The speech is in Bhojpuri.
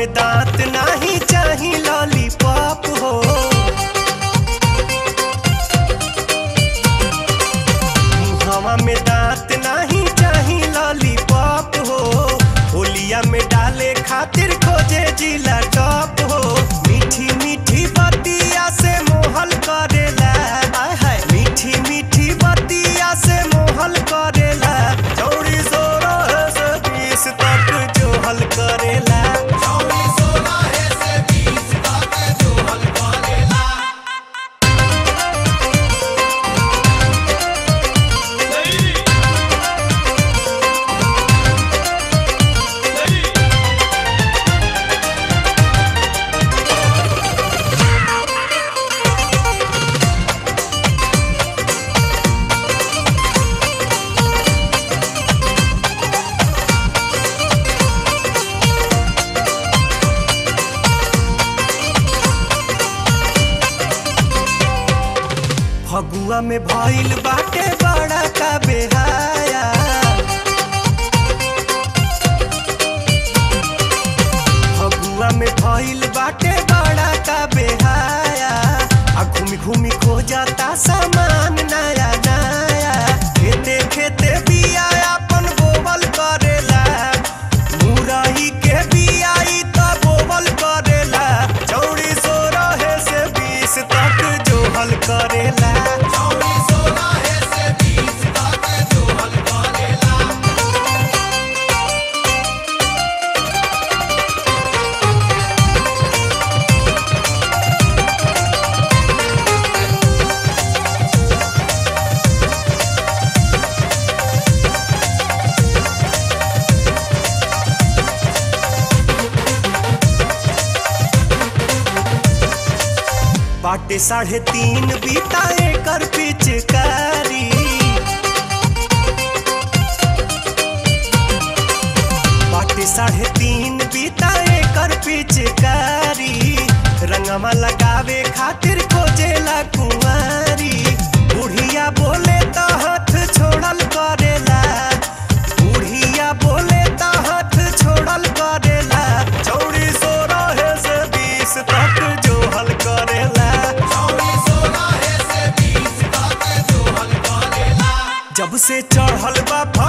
में दांत नाही चाही लॉलीपॉप हो मुहवा में दांत नाही चाही लॉलीपॉप हो होलिया में डाले खातिर खोजे जिला टॉप हो मीठी मीठी बतिया से मोहल करेला आय हाय मीठी मीठी बतिया से मोहल करेला चौड़ी सोलह से बीस तक जो हल करेला फगुआ में भइल बाटे बड़ा का बेहाया फगुआ में भइल बाटे बड़ा का बेहाया आ घूमी घूमी खो जाता सामान नया नया खेते खेते बिया अपन बोवल करेला मुरई के बियाई त बोवल करेला चौड़ी सो रहे से बीस तक जो हल करेला बाटे साढ़े तीन बीता एकर पिचकारी बाटे साढ़े तीन बीता एकर पिचकारी रंगमा लगावे खातिर खोजेला कुंवारी बुढ़िया बोले तो हाथ छोड़ल करेला बुढ़िया बोले तो हाथ छोड़ल करेला चौड़ी सो रहे से बीस तक जो हल करेला जब से चढ़ल बा